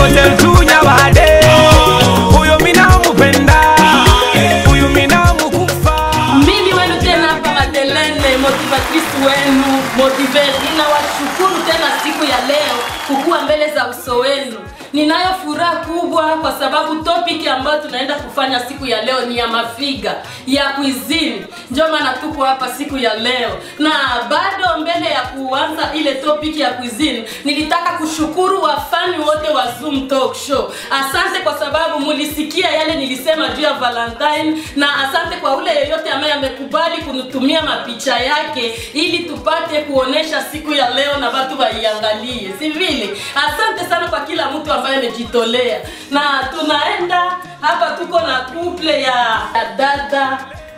hotel tunya bade huyo minamupenda huyu minamukufa mimi wenu tena hapa Madelene, motivatrice wenu Motiver. Ninawashukuru tena siku ya leo kukuwa mbele za uso wenu. Ninayo furaha kubwa kwa sababu topic ambayo tunaenda kufanya siku ya leo ni ya mafiga ya cuisine. Ndio maana tuko hapa siku ya leo, na bado mbele ya kuanza ile topic ya cuisine, nilitaka kushukuru wafani wote wa Zoom Talk Show. Asante kwa sababu mulisikia yale nilisema juu ya Valentine, na asante kwa ule yeyote ambaye amekubali kunitumia mapicha yake ili tupate kuonesha siku ya leo na watu waiangalie, si vile? Asante sana kwa kila mtu ambaye amejitolea, na tunaenda hapa, tuko na couple ya ya dada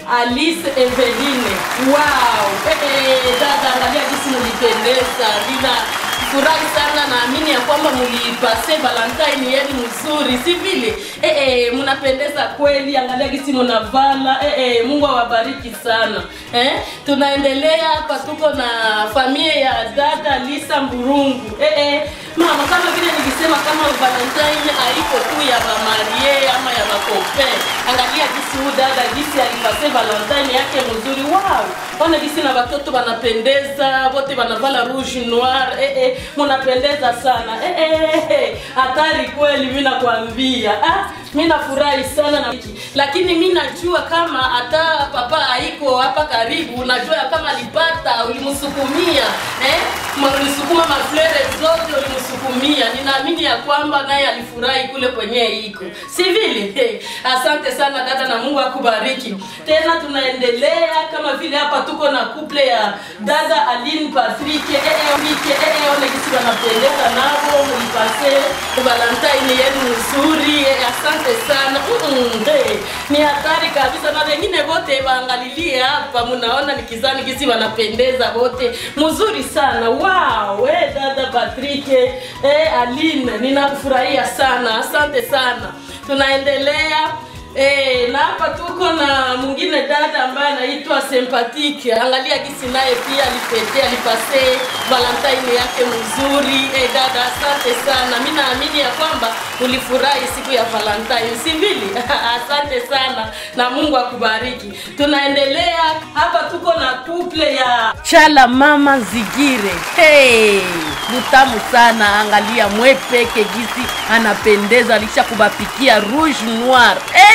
Alice Eveline. Wow! Hey, dada, angalia jinsi mulipendeza. Nina furahi sana, naamini ya kwamba mulipase Valentine yenu mzuri, si vile? Eh, eh, mnapendeza kweli, angalia jinsi mnavala. Eh, eh, Mungu awabariki sana. Eh, tunaendelea hapa, tuko na familia ya dada Lisa Mburungu. Eh, eh, mama, kama vile nilisema, kama Valentine haiko tu ya mamarie ama ya makope. Angalia jinsi huyu dada jinsi alipase Valentine yake mzuri. Wow! Ona jinsi na watoto wanapendeza, wote wanavala rouge noir. Eh, eh, mnapendeza sana. Eh, eh, eh, hatari kweli, mimi nakwambia. Ah, mimi nafurahi sana na lakini mimi najua kama hata papa haiko hapa karibu, najua ya kama alipata ulimsukumia eh, Ma- ulisukuma maflere zote ulimsukumia. Ninaamini ya kwamba naye alifurahi kule kwenye iko, si vile? Eh, asante sana dada, na Mungu akubariki. Tena tunaendelea kama vile hapa tuko na couple ya dada Aline Patrick eh, eh, Mike, eh, eh, ole kisi wanapendeza nabo mlipase Valentine yenu nzuri eh, asante sana mm -mm, hey, ni hatari kabisa, na wengine wote waangalilie hapa, mnaona nikizani kisi wanapendeza wote mzuri sana. Wow, eh, dada Patrick eh, Aline, ninakufurahia sana, asante sana. Tunaendelea Eh, na hapa tuko na mwingine dada ambaye anaitwa Sympathique. Angalia gisi naye pia alipete alipase Valentine yake mzuri. Eh, dada asante sana. Mimi naamini ya kwamba ulifurahi siku ya Valentine, si vile? asante sana na Mungu akubariki. Tunaendelea hapa tuko na couple ya Chala Mama Zigire. Hey, mutamu sana. Angalia mwepeke gisi anapendeza, alisha kubapikia rouge noir. Eh,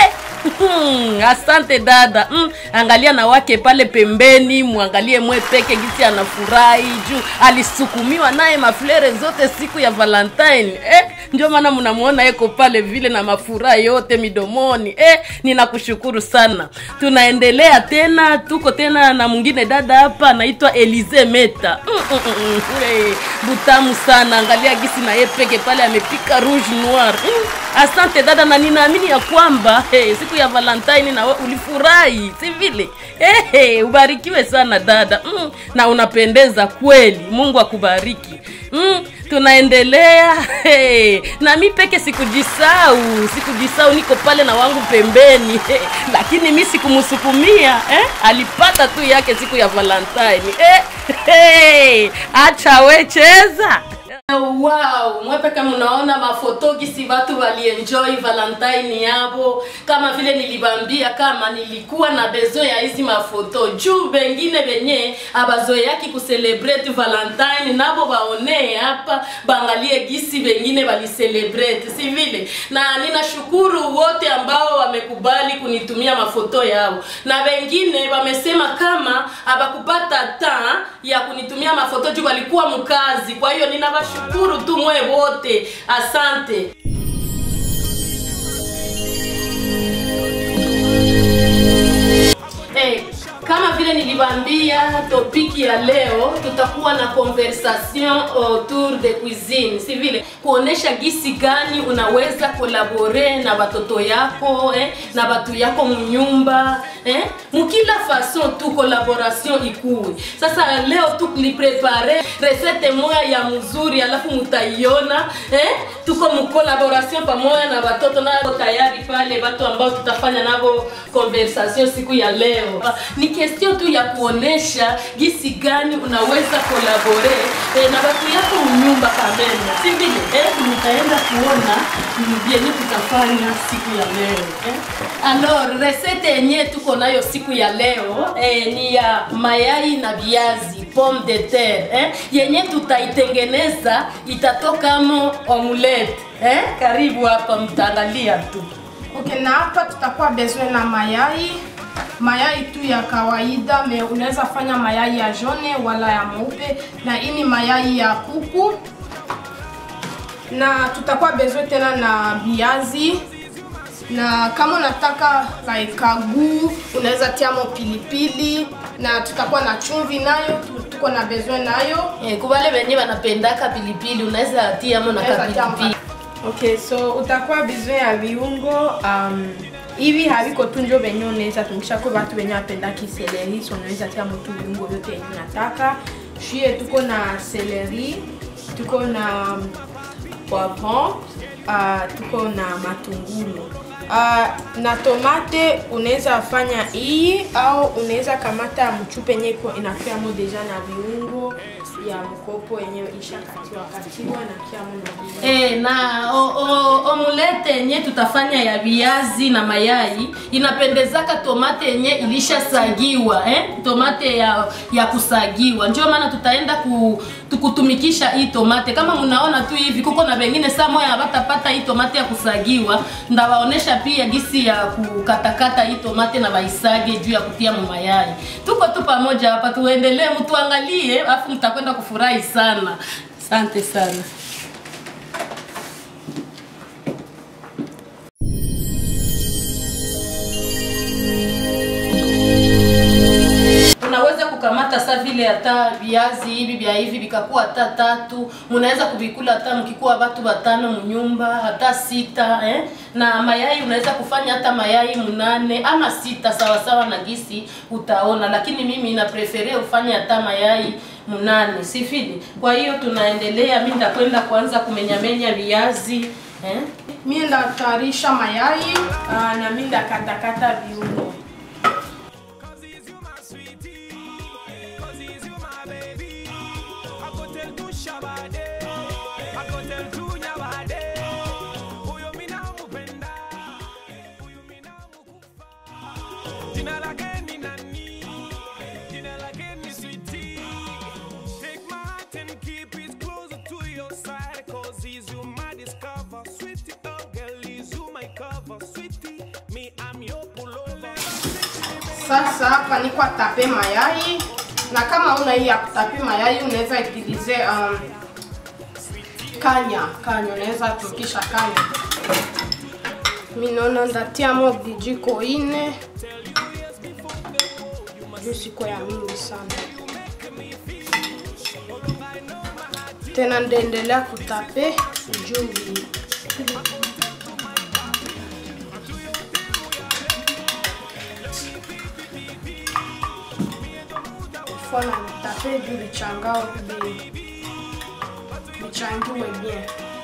Hmm, asante dada mm, angalia na wake pale pembeni mwangalie mwe peke gisi anafurahi juu alisukumiwa naye maflere zote siku ya valentine eh, ndio maana mnamuona eko pale vile na mafuraha yote midomoni eh, ninakushukuru sana tunaendelea tena tuko tena na mwingine dada hapa anaitwa elize meta mm, mm, mm, mm, hey, butamu sana angalia gisi na ye peke pale amepika rouge noir mm, asante dada na ninaamini ya kwamba hey, siku ya valentine na we ulifurahi si vile hey, hey, ubarikiwe sana dada mm, na unapendeza kweli mungu akubariki mm, tunaendelea hey, na mi peke sikujisau sikujisau niko pale na wangu pembeni hey, lakini mi sikumsukumia eh? alipata tu yake siku ya valentine eh, hey, acha we cheza Wow, mwepe kama unaona mafoto gisi watu walienjoy Valentine yabo, kama vile nilibambia kama nilikuwa na bezo ya hizi mafoto juu bengine benye abazoeaki kucelebrate Valentine nabo baonee hapa bangalie gisi bengine baliselebrate, si vile? Na ninashukuru wote ambao wamekubali kunitumia mafoto yao, na wengine wamesema kama abakupata ta ya kunitumia mafoto juu walikuwa mkazi. Kwa hiyo ninawashukuru tu mwe wote, asante. Hey, kama vile nilibambia topiki ya leo tutakuwa na conversation autour de cuisine, si vile kuonesha gisi gani unaweza kolabore na watoto yako eh, na watu yako mnyumba eh, mukila fason tu collaboration ikuwe. Sasa leo tu niprepare resete moya ya mzuri, alafu mutaiona eh, tuko mcollaboration pamoja na watoto nao tayari pale, watu ambao tutafanya navo conversation siku ya leo. Ni question tu ya kuonesha jinsi gani unaweza kolabore eh, na watu yako mnyumba kameme, si vile eh, mtaenda kuona ni vyenye tutafanya siku ya leo eh. Alors recette yenye tuko nayo siku ya leo eh, ni ya mayai na viazi pomme de terre eh, yenye tutaitengeneza itatokamo omelette eh. Karibu hapa, mtaangalia tu. Okay, na hapa tutakuwa besoin na mayai mayai tu ya kawaida me unaweza fanya mayai ya jone wala ya mweupe, na hii ni mayai ya kuku, na tutakuwa besoin tena na viazi na kama unataka like kagu unaweza tiamo pilipili na tutakuwa na chumvi nayo tu- tuko na besoin nayo Eh, kubale wenye wanapendaka pilipili unaweza tiamo na Unaweza tia kapilipili Okay, so utakuwa besoin ya viungo um, hivi haviko tu njo venye unaweza tumikisha kwa watu wenye wapendaki seleri, so unaweza tia motu viungo vyote yenye unataka. Shie tuko na seleri, tuko na um, poivron, uh, tuko na matungulu uh, na tomate unaweza fanya hii au unaweza kamata mchupe yenye iko inakiamo deja na viungo ya mkopo yenyewe ishakatiwa katiwa na kiamo na viungo. Eh, na o, o, omulete yenye tutafanya ya viazi na mayai inapendezaka tomate yenye ilishasagiwa eh? tomate ya, ya kusagiwa ndio maana tutaenda ku, tukutumikisha hii tomate kama mnaona tu hivi kuko na wengine saa moya hawatapata hii tomate ya kusagiwa ndawaonesha pia gisi ya kukatakata hii tomate na waisage juu ya kutia mu mayai tuko tu pamoja hapa tuendelee mtuangalie alafu mtakwenda kufurahi sana asante sana unaweza kukamata sa vile hata viazi hivi vya hivi vikakuwa hata tatu, munaweza kuvikula hata mkikuwa watu watano mnyumba hata sita eh? na mayai unaweza kufanya hata mayai mnane ama sita sawasawa na gisi utaona, lakini mimi na prefere ufanye hata mayai mnane sifili. Kwa hiyo tunaendelea, mimi nitakwenda kuanza kumenyamenya viazi eh? Mimi ndatayarisha mayai uh, na mimi ndakatakata viungo. Cause he's you my sweetie. Cause he's you my baby. I go tell to Shabade. I go tell to Nyabade. Huyo mina mupenda. Huyo mina mukufa. Jina lake ni nani? Jina lake ni sweetie. Take my heart and keep it closer to your side. Cause he's you my discover. Sweetie, oh girl, he's you my cover. Sweetie, me, I'm your pullover. Sasa hapa niko tape mayai na kama una hii ya kutape mayai unaweza utilize um, kanya kanya, unaweza tukisha kanya. Mimi naona ndatiamo vijiko ine juu siko ya mingi sana tena, ndaendelea kutape juu vi- fona nitape juu vichangao vi- vichangiwe bien.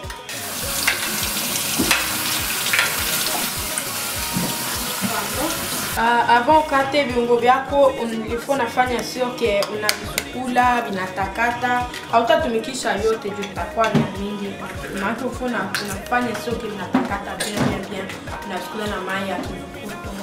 Uh, avant ukate viungo vyako ilifo nafanya sio ke unavisukula vinatakata, hautatumikisha yote juu itakuwa vya mingi. Maana ufo na unafanya sio ke vinatakata bien bien bien, unasukula na mai ya kivukuto.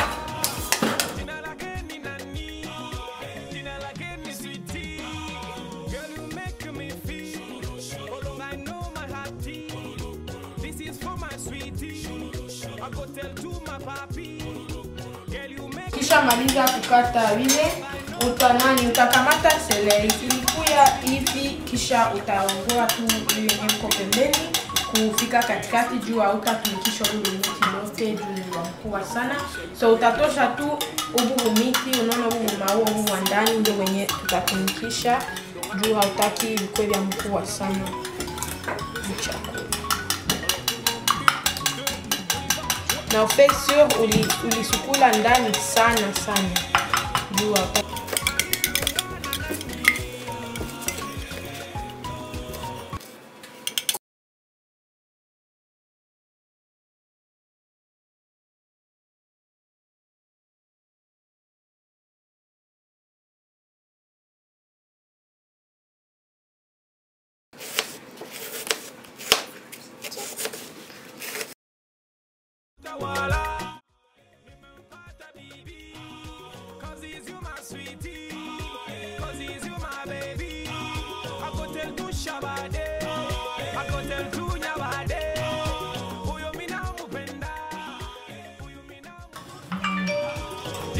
Girl, you make me feel. Oh, long I know my heartbeat. This is for my sweetie. I go tell to my papi. Girl, you make Kisha maliza kukata vile utanani, utakamata seleri ilikuya hivi, kisha utaongoa tu ile yenye iko pembeni kufika katikati, juu hautatumikisha ule miti lote juu ni wa mkubwa sana, so utatosha tu ubu miti, unaona ubu maua ubu wa ndani ndio wenye tutatumikisha juu hautaki vikwe vya mkubwa sana mchakula na ufe sure uli- ulisukula ndani sana sana juu hapa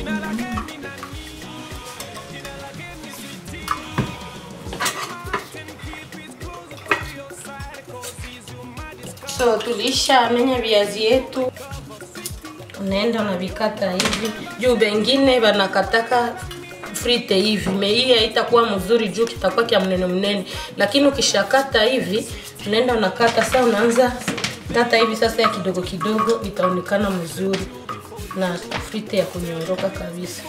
So tulisha menya viazi yetu, unaenda unavikata hivi juu, bengine wanakataka frite hivi me hii haitakuwa mzuri juu kitakuwa kia mnene mnene, lakini ukishakata hivi unaenda unakata sasa, unaanza kata hivi sasa ya kidogo kidogo, itaonekana mzuri na frite ya kunyondoka kabisa.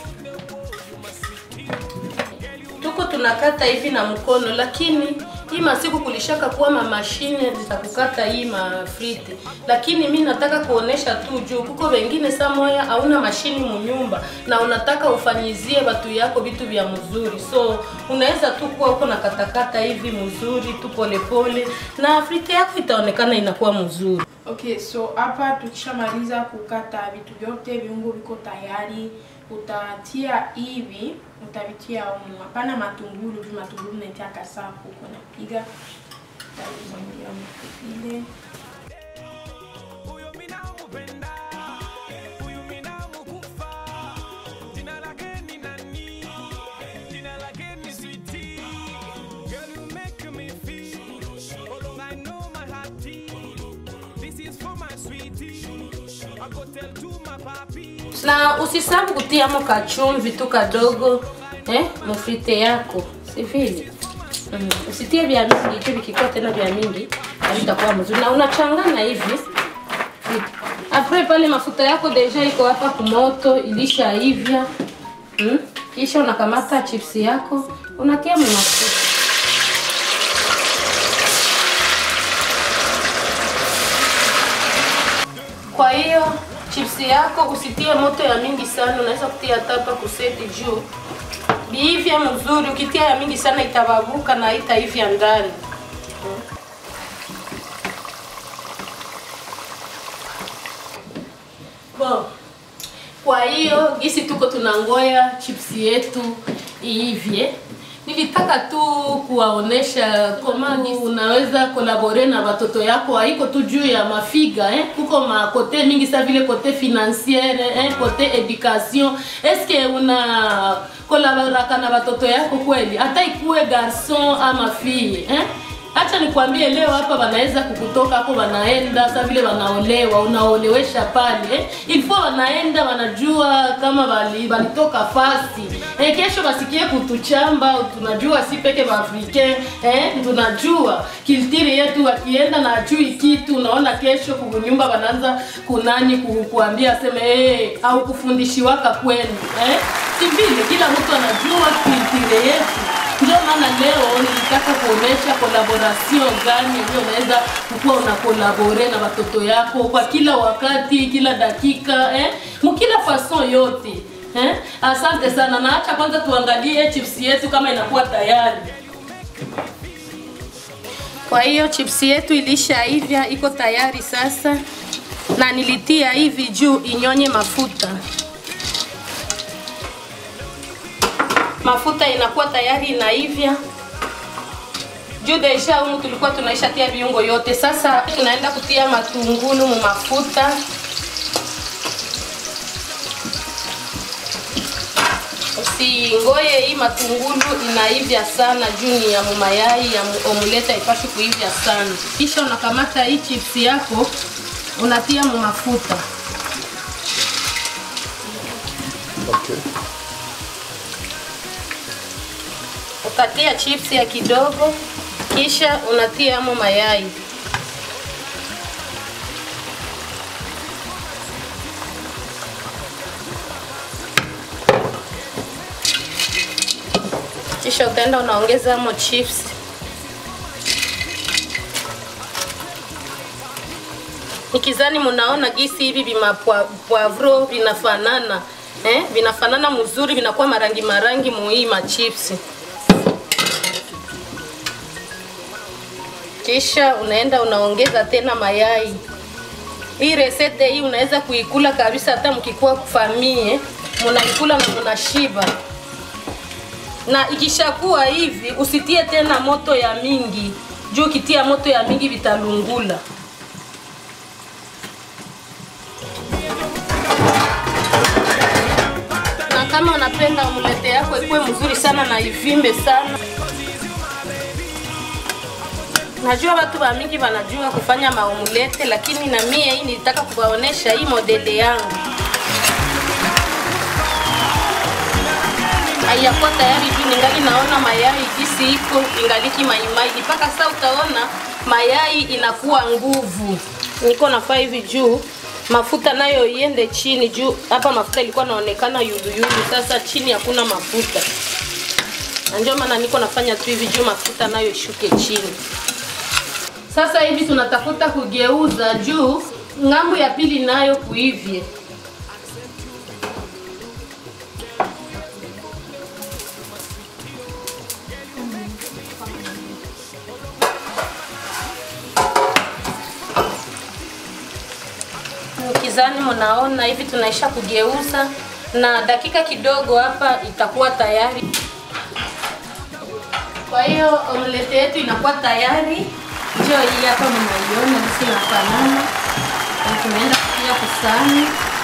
Tuko tunakata hivi na mkono, lakini hii masiku kulishaka kuwa mamashine zitakukata hii mafrite, lakini mi nataka kuonesha tu juu kuko wengine samoya hauna mashini munyumba na unataka ufanyizie watu yako vitu vya mzuri, so unaweza tu kuwa uko na katakata hivi mzuri tu polepole, na frite yako itaonekana inakuwa mzuri. Okay, so hapa tukishamaliza kukata vitu vyote, viungo viko tayari, utatia hivi, utavitia humu. Hapana matungulu, juu matungulu naitia kasafu huko napiga utavimwagia huko vile. Huyu mimi nampenda, huyu mimi namkufa. Jina lake ni nani? Jina lake ni Sweetie. Girl, you make me feel. Although I know my heartbeat. This is for my sweetie. I go tell to my papi. na usisahau kutiamo kachumvi tu kadogo eh, mufrite yako si vile mm. Usitie vya mingi tu, vikikuwa tena vya mingi havitakuwa mzuri, na unachanganya hivi apres pale mafuta yako deja iko hapa kumoto ilishaivya mm. Kisha unakamata chipsi yako unatia mu mafuta Kwa hiyo chipsi yako usitie moto ya mingi sana, unaweza kutia tapa kuseti juu biivya mzuri. Ukitia ya mingi sana itababuka na haitaivya ndani. Bon. Kwa hiyo gisi tuko tunangoya chipsi yetu iivye, nilitaka tu kuwaonesha kama unaweza kolabore na watoto yako, haiko tu juu ya mafiga eh? Kuko makote mingi sa vile kote financiere eh? kote education. Eske una kolaboraka na watoto yako kweli, hata ikuwe garson ama fille eh? Acha nikwambie leo hapa wanaweza kukutoka hapo, wanaenda sa vile wanaolewa, unaolewesha pale eh? Ilifo wanaenda wanajua kama wali, walitoka fasi eh, kesho wasikie kutuchamba. Tunajua si peke Waafrikain eh, tunajua kiltiri yetu, wakienda na ajui kitu, unaona kesho kunyumba wanaanza kunani ku, kuambia aseme eh, au kufundishiwaka kwenu eh? Si vile kila mtu anajua kiltiri yetu ndio maana leo nilitaka kuonesha collaboration gani ndio unaweza kukuwa una collaborate na watoto yako kwa kila wakati, kila dakika eh, mkila fason yote eh. Asante sana, na acha kwanza tuangalie chips yetu kama inakuwa tayari. Kwa hiyo chips yetu ilishaivya, iko tayari sasa, na nilitia hivi juu inyonye mafuta. mafuta inakuwa tayari inaivya juu deja humu tulikuwa tunaisha tia viungo yote. Sasa tunaenda kutia matungulu mu mafuta. Usingoye hii matungulu inaivya sana juu ni ya mumayai ya omuleta ipashi kuivya sana. Kisha unakamata hii chips yako unatia mu mafuta. Okay. Utatia chips ya kidogo, kisha unatia mo mayai. Kisha utaenda unaongeza mo chips. Nikizani munaona gisi hivi vima poivro vinafanana eh, vinafanana mzuri, vinakuwa marangi marangi muhii machips. kisha unaenda unaongeza tena mayai. Hii resete hii unaweza kuikula kabisa, hata mkikuwa famie munaikula na munashiba. Na ikishakuwa hivi, usitie tena moto ya mingi, juu ukitia moto ya mingi vitalungula. kama unapenda omulete yako ikuwe mzuri sana na ivimbe sana. Najua watu wa mingi wanajua kufanya maomulete, lakini na mie hii nilitaka kuwaonesha hii modele yangu. Haiyakuwa tayari juu ningali naona mayai jinsi iko ingaliki maimai, mpaka sasa utaona mayai inakuwa nguvu. Niko nafaa hivi juu mafuta nayo iende chini juu hapa mafuta ilikuwa naonekana yuluyulu, sasa chini hakuna mafuta, na ndio maana niko nafanya tu hivi juu mafuta nayo ishuke chini. Sasa hivi tunatafuta kugeuza juu ng'ambo ya pili nayo kuivye. Mkizani mnaona hivi tunaisha kugeuza na dakika kidogo hapa itakuwa tayari. Kwa hiyo omelette yetu inakuwa tayari. Ndio hii hapa mnaiona jinsi inafanana. Na tunaenda kutia kusani.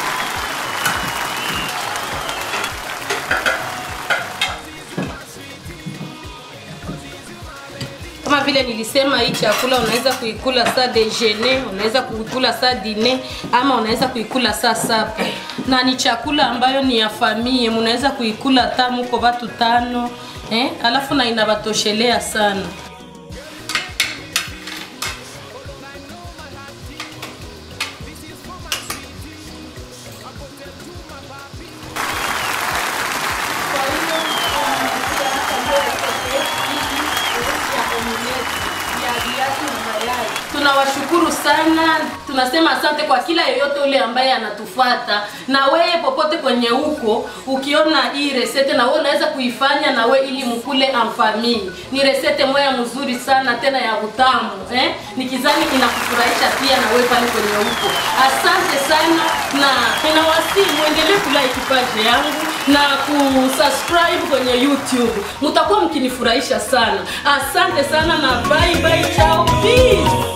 Kama vile nilisema, hii chakula unaweza kuikula saa dejeuner, unaweza kuikula saa diner, ama unaweza kuikula saa sapa, na ni chakula ambayo ni ya famille, mnaweza kuikula tamu kwa watu tano eh, alafu na inabatoshelea sana. Tunawashukuru sana, tunasema asante kwa kila yeyote ule ambaye anatufata, na wewe popote kwenye huko, ukiona hii resete na wewe unaweza kuifanya na wewe ili mkule amfamii. Ni resete moya mzuri sana tena ya utamu eh? Nikizani inakufurahisha pia na wewe pale kwenye huko. Asante sana, na ninawasihi muendelee kulike page yangu na kusubscribe kwenye YouTube, mtakuwa mkinifurahisha sana. Asante sana na bye bye, chao, peace.